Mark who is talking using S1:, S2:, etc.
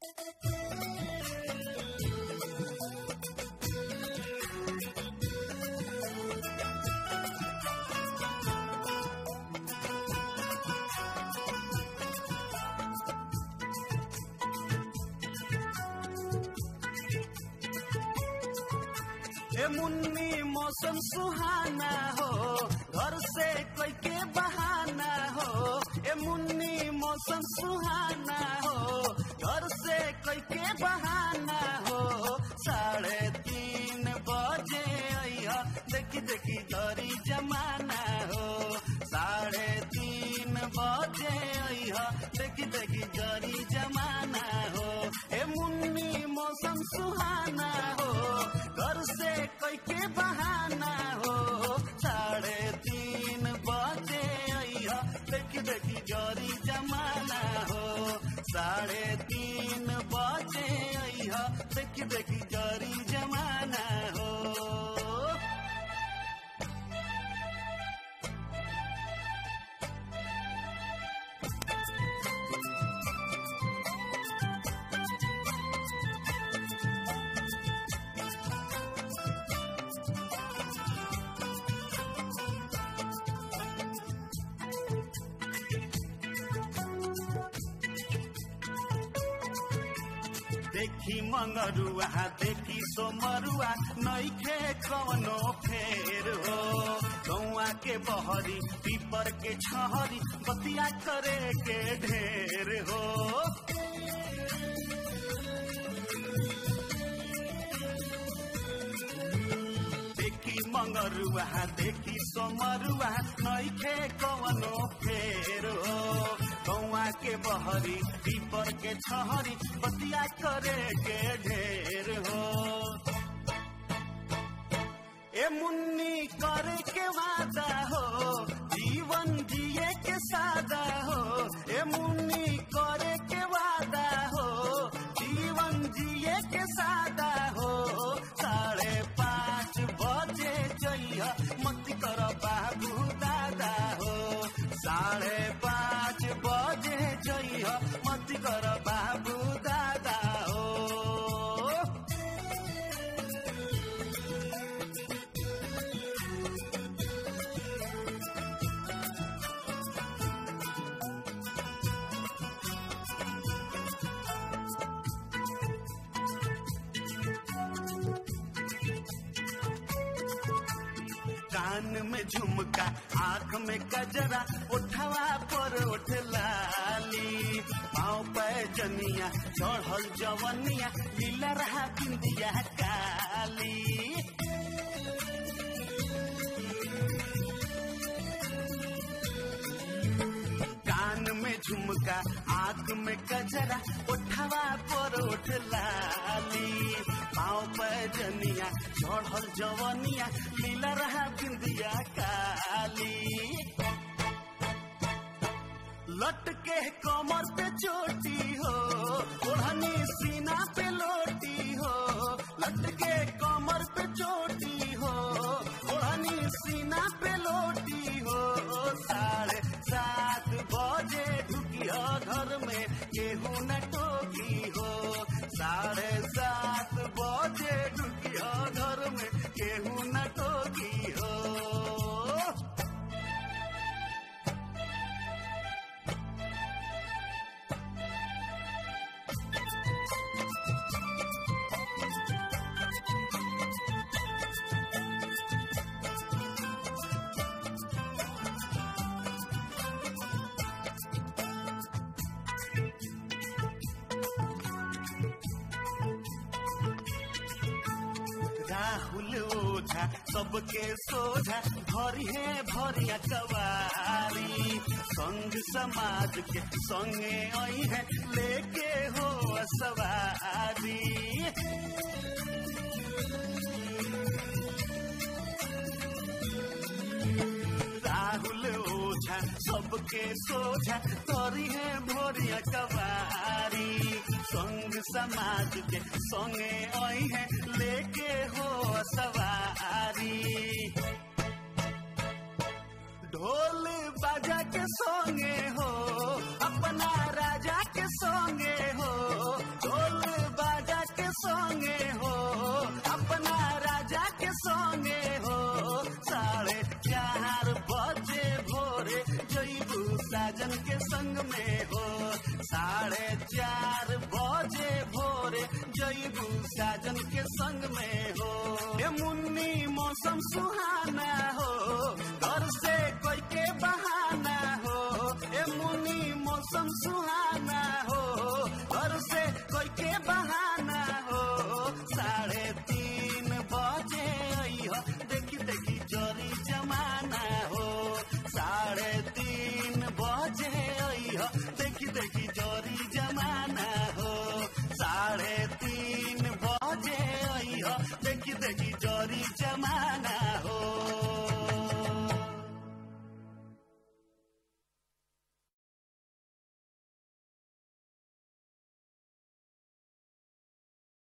S1: ए मुन्नी मौसम सुहाना हो घर से कोई के बहाना हो ए मुन्नी मौसम सुहाना हो घर से कोई के बहाना हो साढ़े तीन बजे अइहा देखी देखी गरी जमाना हो साढ़े तीन बजे अइहा देखी देखी गरी जमाना हो ए मुन्नी मौसम सुहाना हो घर से कोई के बहाना हो साढ़े तीन बजे अइहा देखी देखी गरी जमाना हो साढ़े तीन बजे अइहा देखी देखी गरी जमाना हो देखी मंगरुआ देखी सोमरुआ नईखे कवनो फेर हो गौआ के बहरी पीपर के छहरी बतिया करे के ढेर हो देखी मंगरुआ देखी सोमरुआ नईखे कवनो फेर हो गौआ के बहरी पीपर के छहरी बतिया करे के ढेर हो ए मुन्नी करे के वादा हो जीवन जिए के सादा हो ए मुन्नी करे के वादा हो जीवन जिए के सादा हो साढ़े पाँच बजे जइया मत कर बाबू दादा हो साढ़े पाँच बजे जइया मत कर बाबू दादा हो कान में झुमका आंख में कजरा उठवा पर उठ लाली पाँव पे जनिया चढ़ल जवनिया लीला रहा बिंदिया काली कान में झुमका आंख में कजरा उठवा पर उठ लाली पाँव पे जनिया चढ़ल जवनिया लीला रहा बिंदिया काली लटके कमर पे चोटी हो ओढ़नी सीना पे लोटी हो लटके कमर पे चोटी हो ओढ़नी सीना पे लोटी हो साढ़े सात बजे ढुकिया घर में केहू न टोकी हो साढ़े सात बजे ढुकिया घर में केहू न टोकी हो राहुल ओझा सबके सोझा भरी है भरिया कवारी संग समाज के संगे आई है लेके हो सवारी राहुल ओझा सबके सोझा तोरी है भोरिया कवारी संग समाज के संगे आई है लेके हो सवारी ढोल बाजा के संगे हो अपना राजा के संगे हो ढोल हो साढ़े चार बजे भोरे जईबू साजन के संग में हो ए मुन्नी मौसम सुहाना हो घर से कोई के बहाना हो ए मुन्नी मौसम सुहाना